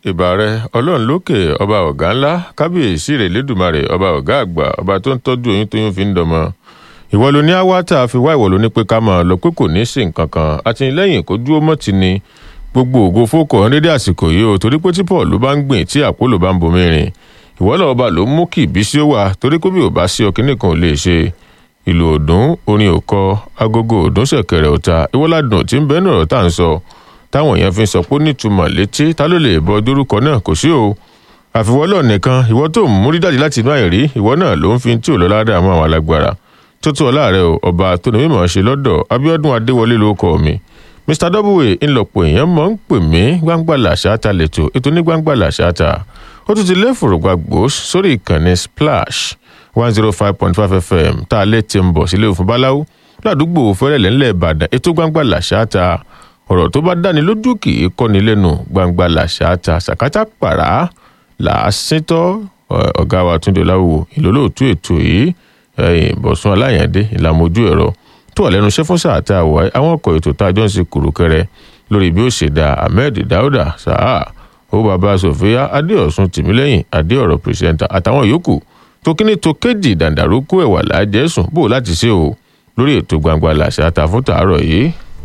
ìbà rẹ ọlọ́run lókè ọba ọ̀gá ńlá kábíyèsí rẹ̀ lẹ́dùnmarè ọba ọ̀gá àgbà ọba tó ń tọ́jú oyún tóyún fi ń dọmọ ìwọ ló ní àwa tá a fi wá ìwọ ló ní pé ká máa lọ pé kò ní í sí nǹkan kan àtìlẹ́yìn kó dúró mọ́ ti ni gbogbo ògo fókò ọ̀hún dédé àsìkò yìí o torí pé tí paul ló bá ń gbìn tí àpólò bá ń bomi rìn ìwọ náà ọba ló mú kí ìbísí ó wà torí pé bí ò bá sí ọkìnrin kan ò lè ṣe ìlú òdùn orin òkọ agogo òdùn ṣẹ̀kẹ̀rẹ̀ ọ̀tá ìwọ́ládùn tí ń bẹ́ẹ̀ náà tá à ń sọ táwọn èèyàn fi ń sọ pé ó nítumọ̀ létí ta ló lè bọ dórúkọ náà kò sí o àfiwọ́lọ̀ nìkan ìwọ tó ń múrí jáde láti inú àìrí ìwọ náà ló ń fi tí ò lọ ládàá mọ́ àwọn alágbára tó tó ọlá rẹ o ọba tó ní mímọ̀ ṣe lọ́dọ̀ abiodun adéwọlé ló kọ mi mr w ńlọpọ̀ èèyàn mọ̀ ń pè mí gbangba làṣáta lẹ́tọ̀ ètò ní gbangba làṣáta ó tún ti lé fòrògbàgbò sórí ìkànnì splash one zero five point five fm tá a lè ti ń bọ̀ sílé òfin báláwo ládùúgbò fẹ́rẹ̀lẹ̀ ńlẹ̀ ìbàdàn ètò gbangba làṣáta ọ̀rọ̀ tó bá dáni lójú kì í kọ́ni lẹ́nu gbangba làṣáta sàkátà pàrà làásìtọ́ ọ̀gá wa túndé láwùwò ìlólóòtú ètò yìí bọ̀sùn aláyàndé ìlàmójú ẹ̀rọ tó wà lẹ́nu iṣẹ́ fún sáà tá a wà àwọn ọkọ̀ ètò tá a jọ ń ṣe kùrùkẹrẹ lórí bí ó ṣe da ahmed dauda sáà ó bàbá sofia adéọ̀sùn tìmílẹ́yìn adéọ̀rọ̀ pírẹsẹ̀ntà àtàwọn yòókù tó kíní tó kéjì dàǹdàrókù ẹ̀wà lájẹ̀sùn bò láti ṣe o lórí ètò gbangba làṣà ta fún tàárọ̀ yìí.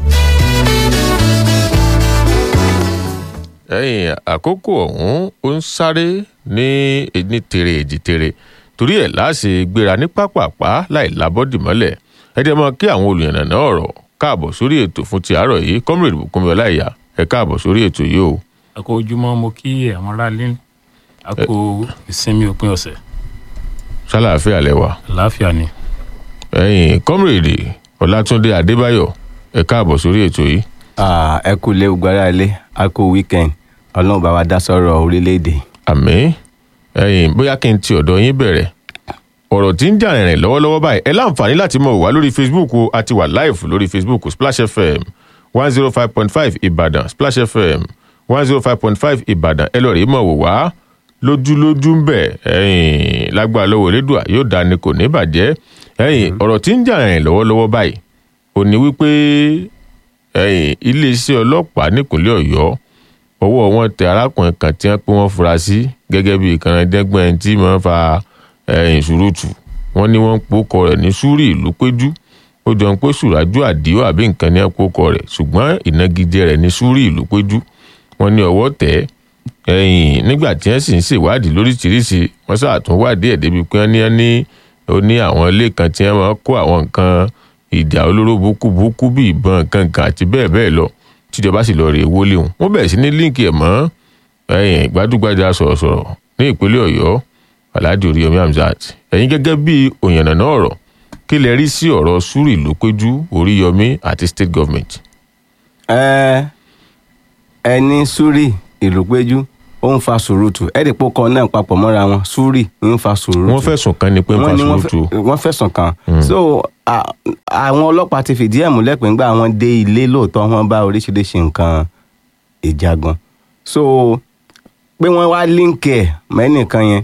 ẹ̀yìn àkókò ọ̀hún ó ń sáré ní ní tere èjì tere torí ẹ̀ láṣẹ gbéra ní pápápá láì lábọ́dì mọ́lẹ̀ ẹ jẹ́ mọ́ kí àwọn olùyànnàná ọ̀rọ̀ káàbọ̀ sórí ètò fún ti àárọ̀ yìí comrade bukunmi ọláìyá ẹ káàbọ̀ sórí ètò yìí o. àkó ojúmọ́ mo kí àwọn aráalé àkó ìsinmi òpin ọ̀sẹ̀ sálàáfíà lẹwà. àlàáfíà ni. ẹ̀yin comrade ọlátúndé adébáyọ̀ ẹ káàbọ̀ sórí ètò yìí. ẹ kú lé gbogbo ara ilé a kú weekend ọlọ́run bá wa dá sọ́rọ̀ orílẹ̀-èdè. àmì ẹ̀yin bóyá kí n ti ọ̀dọ̀ yín bẹ̀rẹ̀ ọ̀rọ̀ tí ń jà rìnrìn lọ́wọ́lọ́wọ́ báyìí ẹ láǹfààní láti mọ̀ wá lórí facebook o àti wà live lórí facebook splash fm one zero five point five ìbàdàn splash fm one zero five point five ìbàdàn ẹ lọ́ọ́ rí mọ̀ wò wá lójúlójú ń bẹ̀ ẹ̀yìn lágbára lọ́wọ́ elédùà yóò dá ni kò ní bàjẹ́ ẹ̀yìn ọ̀rọ̀ tí ń jà rìnrìn lọ́wọ́lọ́wọ́ báyìí ò ní wípé ẹ̀yìn iléeṣẹ́ ọlọ́pàá nípínlẹ̀ ọ̀yọ́ ọwọ́ wọn tẹ arákùnrin kan tí wọ́n pé wọ́n fura sí gẹ́gẹ́ bí ìkànnìdẹ́gbọ̀n tí wọ́n fa ẹ̀yìn ṣùrùtù wọ́n ní wọ́n ń pòkọ rẹ̀ ní súrì ìlú péjú ó jọ ń pé sùrájú àdìó àbí nǹkan ní ẹ̀pọ̀kọ rẹ̀ ṣùgbọ́n ìnagijẹ rẹ̀ ní súrì ìlú péjú wọ́n ní ọwọ́ tẹ̀ ẹ̀yìn nígbà tí wọ́n sì ń ṣèwádìí lóríṣiríṣi wọ́n ṣàtúnwádìí ẹ̀ débi pé wọ́n ní ní ó ní àwọn ilé kan tí wọ́n máa kó àwọn nǹkan ìjà olóró búkúbúkú bíi ìbọn nǹkan kan àti bẹ́ẹ̀ bẹ́ẹ̀ lọ tíjọba sì lọ rèé wọlé wọn wọ́n bẹ̀rẹ̀ sí ní líǹkì ẹ̀ mọ́ ẹ̀yìn gbajúgbajà sọ̀rọ̀sọ̀rọ̀ ní ìpínlẹ̀ ọ̀yọ́ alhaji oríyomi hamzat ẹ̀yin gẹ́gẹ́ bí òyìnbó ọ̀rọ̀ kí lè rí sí ọ̀rọ̀ sùúrì ló péjú oríyomi àti state government. ẹ ẹ ní súrì ìlú péjú ó ń fa sùúrùtù ẹ̀ẹ́dì pọ́kọ náà papọ̀ mọ́ra wọn súrì ń fa sùúrùtù. wọ́n fẹ̀sùn kan ni pé ń fa sùúrùtù. wọ́n fẹ̀sùn kan so àwọn ọlọ́pàá ti fìdí ẹ̀ múlẹ̀ pé ńgbà wọn dé ilé lóòótọ́ wọn bá oríṣiríṣi nǹkan ìjagun so pé wọ́n wá líǹkì ẹ̀ mẹ́nìkan yẹn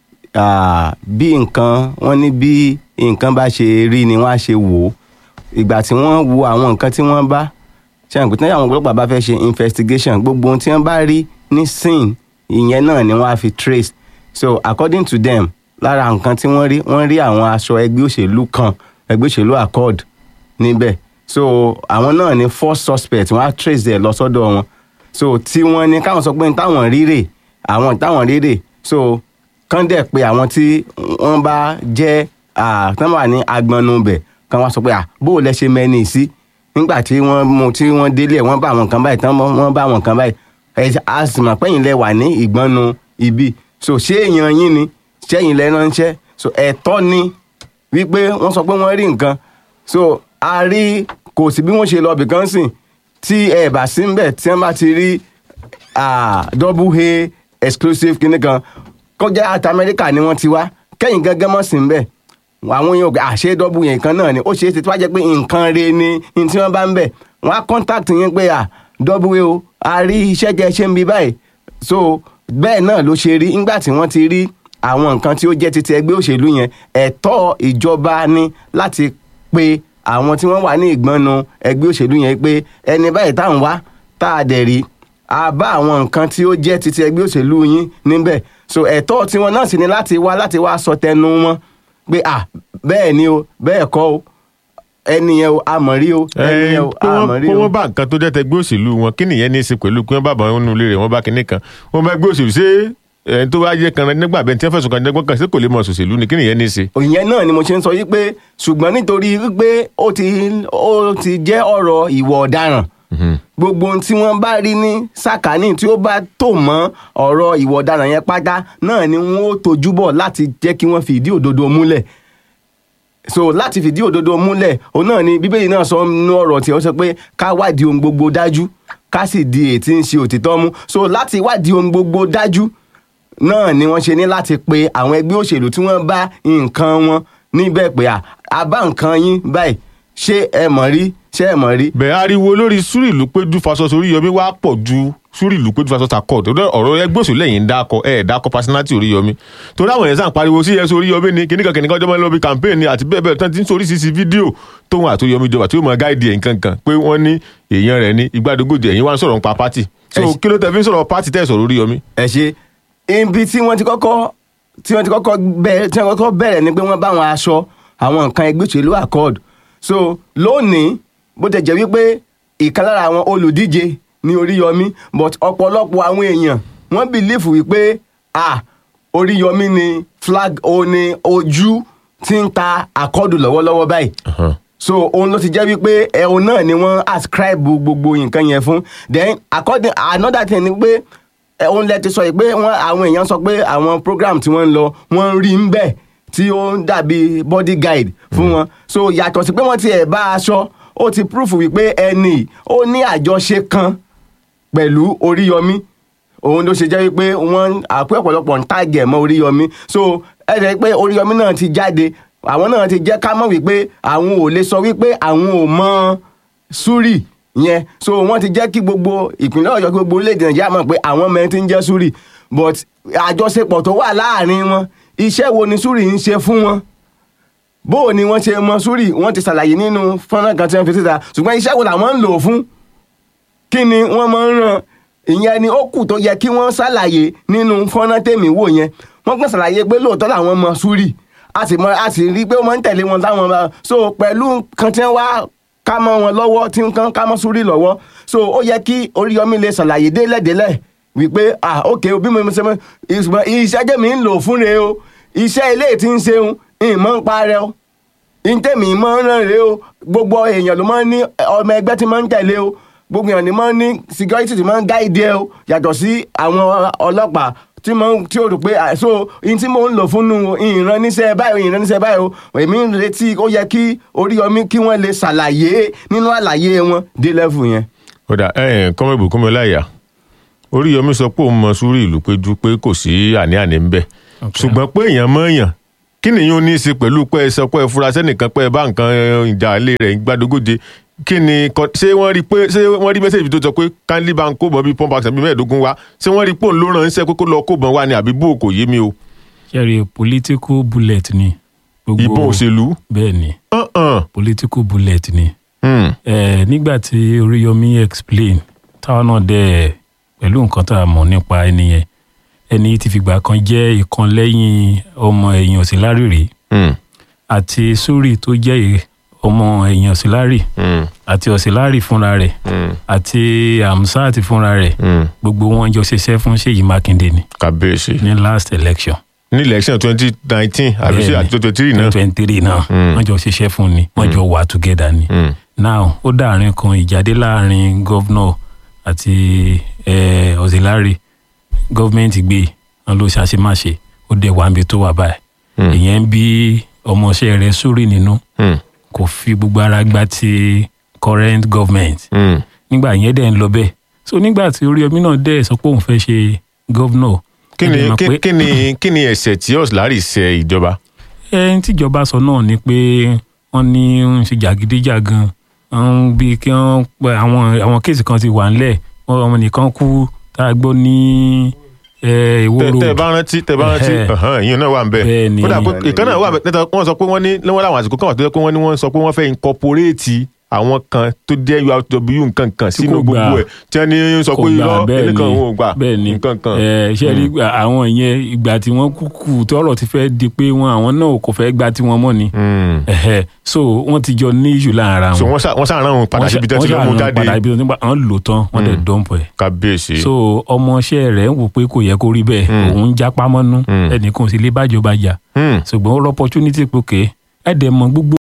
bí nǹkan wọ́n ní bí nǹkan bá ṣe rí ni wọ́n á ṣe wò ó ìgbà tí wọ́n wo àwọn nǹkan tí wọ́n bá ṣe àǹkú tí àwọn ọlọ́pàá bá fẹ́ ṣe investigation gbogbo ohun tí wọ́n bá rí ní scene ìyẹn náà ni wọ́n á fi trace so according to them lára nǹkan tí wọ́n rí wọ́n rí àwọn aṣọ ẹgbẹ́ òṣèlú kan ẹgbẹ́ òṣèlú accord níbẹ̀ so àwọn náà ni first suspect wọ́n á trace ẹ̀ lọ sọ́dọ̀ wọn so tí wọ́n ní káwọn sọ pé táwọn rírè àwọn táwọn rírè so kán dẹ̀ pé àwọn tí wọ́n bá jẹ́ tán wà ní agbọnubẹ̀ kán wá sọ pé bó o lẹ ṣe mẹ́ni sí nígbà tí wọ́n mú tí wọ́n délé wọ́n bá àwọn kan báyìí tán wọ́n bá àwọn kan báyìí ẹ a sì mọ̀ pẹ́yìn lẹ wà ní ìgbọ́nu ibi so ṣé èèyàn yín ni ṣẹ́yìn lẹ ránṣẹ́ so ẹ̀tọ́ ni wípé wọ́n sọ pé wọ́n rí nǹkan so a rí kò sí bí wọ́n ṣe lọ bìkan sìn tí ẹ bá sí ń bẹ̀ tí wọ́n bá ti rí double a exclusive kinní kan kọjá àti amẹ́ríkà ni wọ́n ti wá kẹ́yìn gángan mọ́ sí bẹ́ẹ̀ àwọn yóò gbé àṣẹ dọ́bù yẹn kan náà ni ó ṣeé ṣe tí wọ́n jẹ́ pé nǹkan re ni ní tí wọ́n bá ń bẹ̀ wọ́n á contact yín pé à dọ́bù o a rí iṣẹ́ jẹ́ ṣe ń bí báyìí so bẹ́ẹ̀ náà ló ṣe rí nígbà tí wọ́n ti rí àwọn nǹkan tí ó jẹ́ títí ẹgbẹ́ òṣèlú yẹn ẹ̀tọ́ ìjọba ni láti pe àwọn tí wọ́n wà ní ìgbọ́nu ẹgbẹ́ òṣèlú yẹn pé ẹni báyìí táwọn wá tá a dẹ̀ rí a bá àwọn nǹkan tí ó jẹ́ titi ẹgbẹ́ òṣèlú yín níbẹ̀ so ẹ̀tọ́ tiwọn náà sì ni láti wá láti wá sọ tẹnu wọn pé à bẹ́ẹ̀ ni o bẹ́ẹ̀ kọ́ o ẹni yẹn o àmọ́ rí o ẹni yẹn o pé wọ́n- àmọ́ rí pé o. wọ́n bá nǹkan tó jẹ́ tẹgbẹ́ òṣèlú wọn kí nìyẹn ní í ṣe pẹ̀lú pé wọ́n bá bọ̀ nínú ilé rẹ̀ wọ́n bá kinní kan wọ́n bá gbé òṣèlú ṣé ẹni tó bá yẹ kan nígbà bẹ́ẹ̀ tí wọ́n fẹ̀sùn kan jẹ́gbọ́n kan ṣé kò lè mọ òṣèlú ni kí nìyẹn ní í ṣe. ìyẹn náà ni mo ṣe ń sọ yìí pé ṣùgbọ́n nítorí wípé ó ti ó ti jẹ́ ọ̀rọ̀ ìwà ọ̀daràn gbogbo ohun tí wọ́n bá rí ní sàkání tí ó bá tò mọ́ ọ̀rọ̀ ìwà ọ̀daràn yẹn pátá náà ni wọ́n ó tojú bọ̀ láti jẹ́ kí wọ́n fi ìdí òdodo múlẹ̀ so láti fìdí òdodo múlẹ̀ òun náà ni bíbélì náà sọ nínú ọ̀rọ̀ tí ó sọ pé ká wádìí ohun gbogbo dájú ká sì di èyí tí ń ṣe òtítọ́ mú so láti wádìí ohun gbogbo dájú náà ni wọ́n ṣe ní láti pe àwọn ẹgbẹ́ òṣèlú tí wọ́n bá nǹkan wọn níbẹ̀ pé à a bá nǹkan yín báyìí ṣé ẹ mọ̀ rí ṣé ẹ mọ̀ rí bẹ́ẹ̀ ariwo lórí súrì ìlú péjú fasọsọ oríyọmí wá pọ̀ ju súrì ìlú péjú fasọsọ àkọ́ tó dẹ́ ọ̀rọ̀ ẹgbẹ́ òṣèlú lẹ́yìn ń dákọ ẹ̀ dákọ personality oríyọmí torí àwọn èèyàn sàn pariwo sí ẹsẹ oríyọmí ni kìnnìkan kìnnìkan ọjọ́ mọ́lẹ́bí campaign ni àti bẹ́ẹ̀ bẹ́ẹ̀ tán ti ń sórí sísí fídíò tóun àti oríyọmí jọba tí ó mọ gáìdì ẹ̀ nǹkan kan pé wọ́n ní èèyàn rẹ̀ ní igbádogójì ẹ̀yìn wá ń sọ̀rọ̀ nípa pátì so Ẹ ṣe- kí ló tẹ fi ń sọ̀rọ̀ pátì tẹ̀ sọ̀rọ̀ oríyọmí. ẹ ṣe ibi tí wọ́n ti kọ́kọ́ tí wọ́n ti kọ́kọ́ bẹ̀rẹ̀ tí wọ́n kọ́kọ́ bẹ̀rẹ̀ ni pé wọ́n bá wọn aṣọ àwọn nǹkan ẹgbẹ́ òṣèlú accord so lónìí bó tẹ̀ jẹ́ wípé ìkan lára àwọn olùdíje ní Oríyọmí but ọ̀pọ̀lọpọ̀ àwọn èèyàn wọ́n bìlífù wípé ah Oríyọmí ni flag o ní ojú tí ń ta àkọ́dù lọ́wọ́lọ́wọ́ báyìí so òun ló ti jẹ́ wípé ẹ̀hún náà ni wọ́n ascribe gbogbo nǹkan yẹn fún then according another thing ni pé ẹ̀hún lẹ ti sọ yìí pé wọ́n àwọn èèyàn sọ pé àwọn program tí wọ́n ń lọ wọ́n ń rí ń bẹ̀ tí ó ń dàbí body guide fún wọn so yàtọ̀ sí pé wọ́n ti ẹ̀ bá aṣọ ó ti proof wípé ẹni ó ní àjọṣe kan pẹ̀lú Oríyọmí òun ló ṣe jẹ́ wípé wọ́n àpé ọ̀pọ̀lọpọ̀ ń tàgẹ̀ mọ́ Oríyọmí so ẹ jẹ́ pé Oríyọmí náà ti jáde àwọn náà ti jẹ́ ká mọ̀ wípé àwọn ò lè sọ wípé àwọn ò mọ Súrì yẹn so wọ́n ti jẹ́ kí gbogbo ìpínlẹ̀ Ọ̀yọ́ kí gbogbo orílẹ̀-èdè Nàìjíríà mọ̀ pé àwọn mẹ́rin ti ń jẹ́ Súrì but àjọṣepọ̀ tó wà láàrin wọn iṣẹ́ wo ni Súrì ń ṣe fún wọn bó o ni wọ́n ṣe mọ Súrì wọ́n ti ṣàlàyé nínú fọ́nrán kan tí wọ́n fi síta ṣùgbọ́n iṣẹ́ wo làwọn ń lò ó fún kí ni wọ́n máa ń ràn ìyẹn ni ó kù tó yẹ kí wọ́n ṣàlàyé nínú fọ́nrán tèmi wò yẹn wọ́n kàn ṣàlàyé pé lóòótọ́ làwọn mọ Súrì a sì mọ a sì rí i pé ó máa ń tẹ̀lé wọn táwọn bá so pẹ̀lú kan tí wọ́n wá ká mọ́ wọn lọ́wọ́ tí nǹkan ká mọ́ Súrì lọ́wọ́ so ó yẹ kí Oríyọmí lè ṣàlàyé délẹ̀délẹ̀ wípé ah ok bí mo ṣe mọ ìṣùgbọ́n iṣẹ́ jẹ́mi ń lò fún re o iṣẹ́ ilé tí ń ṣeun ìmọ̀ ń parẹ́ o ntẹ̀mí máa ń ràn rè o gbogbo èèyàn ló máa ń ní ọmọ ẹgbẹ́ tí máa ń tẹ̀lé o gbogbo èèyàn ni máa ń ní security tí máa ń gáìdì ẹ o yàtọ̀ sí àwọn ọlọ́pàá tí mo ń tí o rò pé à, so ihun tí mo ń lò fún nu ìran níṣẹ́ báyìí ìran níṣẹ́ báyìí o èmi ń retí ó yẹ kí Oríyọmí kí wọ́n lè ṣàlàyé nínú àlàyé wọn dé level yẹn. kódà ẹ kọ́mẹ́bù kọ́mẹ́láyà oríyọmí sọ pé òun mọ súrì ìlú péjú pé kò sí àní-àní ń bẹ ṣùgbọ́n pé èèyàn mọ èèyàn kí nìyẹn ó ní í ṣe pẹ̀lú pé ẹ sọ pé ẹ fura sẹ́nìkan pé ẹ bá nǹkan ẹ, ìjà ilé rẹ̀ gbàdógóje kí ni kọ- ṣé wọ́n rí pé ṣé wọ́n rí mẹ́sẹ̀jì tó sọ pé kindly bá ń kó bọ̀ bíi pump action bíi mẹ́ẹ̀ẹ́dógún wá ṣé wọ́n rí pé òun ló ràn ń ṣe kókó lọ kó bọ̀ wá ni àbí bó kò yé mi o ṣẹ́rí political bullet ni. gbogbo- ìbọn òṣèlú. bẹ́ẹ̀ ni Uh-uh. political bullet ni. Hmm. Eh, nígbà tí Oríyọmí explain táwọn náà dẹ̀ pẹ̀lú nǹkan tá a mọ̀ nípa ẹni yẹn ẹni yìí ti fìgbà kan jẹ́ ìkan lẹ́yìn ọmọ ẹ̀yìn Ọ̀sìnlárì rí Hmm. àti Súrì tó jẹ́ ì- ọmọ ẹ̀yìn Ọ̀sìnlárì Hmm. àti Ọ̀sìnlárì fúnra rẹ̀ Hmm. àti Hamzat fúnra rẹ̀ Hmm. gbogbo wọn jọ ṣiṣẹ́ fún Ṣèyí Mákindé ni kàbíyèsí ní last election ní election twenty nineteen àbí ṣe Bẹ́ẹ̀ni. àti twenty three náà. twenty three náà Mm. wọ́n jọ ṣiṣẹ́ fún ni wọ́n jọ wà together ni Hmm. now ó dàárín kan ìjáde láàrin gọ́vnọ̀ àti eh, Ọ̀sìnlárì gọ́ọ̀mẹ̀ntì gbé wọn ló ṣàṣemáṣe ó dẹ̀ wá níbi tó wà báyìí Hmm. ìyẹn ń bí ọmọọṣẹ́ rẹ̀ Súrì nínú Hmm. kò fi gbogbo ara gba ti current government Hmm. nígbà yẹn dẹ̀ ń lọ bẹ́ẹ̀ so nígbà tí Oríyọmí náà dẹ̀ sọ pé òun fẹ́ ṣe gọ́vnọ̀ kí ni kí- kí ni kí ni ẹ̀ṣẹ̀ tí Ọ̀sìnlárì ṣe ìjọba. ẹni tíjọba sọ náà ni pé wọ́n ní ń ṣe jàgídíjàgan ń bí kí wọ́n pẹ àwọn àwọn kéèsì kan ti wà ńlẹ̀ wọ́n ọmọ nìkan kú tá a gbọ́ ní eh, Ìwó tẹ road tẹ bá rántí tẹ bá rántí Ẹhẹ́. ẹhàn, ìyẹn náà wà ń bẹ Bẹ́ẹ̀ ni. kódà pé ìkan náà wà bẹ tẹtẹ wọn sọ pé wọn ní lọ́wọ́ láwọn àsìkò kan wà tó yẹ pé wọ́n ní wọ́n sọ pé wọ́n fẹ́ incorporate àwọn kan tó jẹ́ URW nǹkan kan Tí sínú kò gbà. gbogbo ẹ̀ tí wọ́n ní sọ kò pé gbà irọ́ bẹ́ẹ̀ ẹnìkan ni òun ò gbà bẹ́ẹ̀ ni nǹkan kan. ẹ ṣe rí àwọn yẹn ìgbà tí wọ́n kúkú tọ́rọ̀ ti fẹ́ di pé wọn àwọn náà kò fẹ́ gba tiwọn mọ́ ni Mm. Ẹ̀hẹ̀. so wọ́n ti jọ ní ìṣù láàárín ara so wọn wọ́n sá- wọ́n sàrán òun padà síbi tẹ́ ti lọ́ mú ṣàrán jáde padà ibi tó ti gbà wọ́n lò tán wọ́n dẹ̀ dọ́ǹpù ẹ̀ kábíyèsí. so ọmọọṣẹ́ rẹ̀ ń wò pé kò yẹ kó rí bẹ́ẹ̀ òun ń jápá mọ́nú Mm. ẹnìkan ò sì lè bájọba jà Mm. ṣùgbọ́n ó rọ opportunity pé òkè ẹ̀ dẹ̀ mọ gbogbo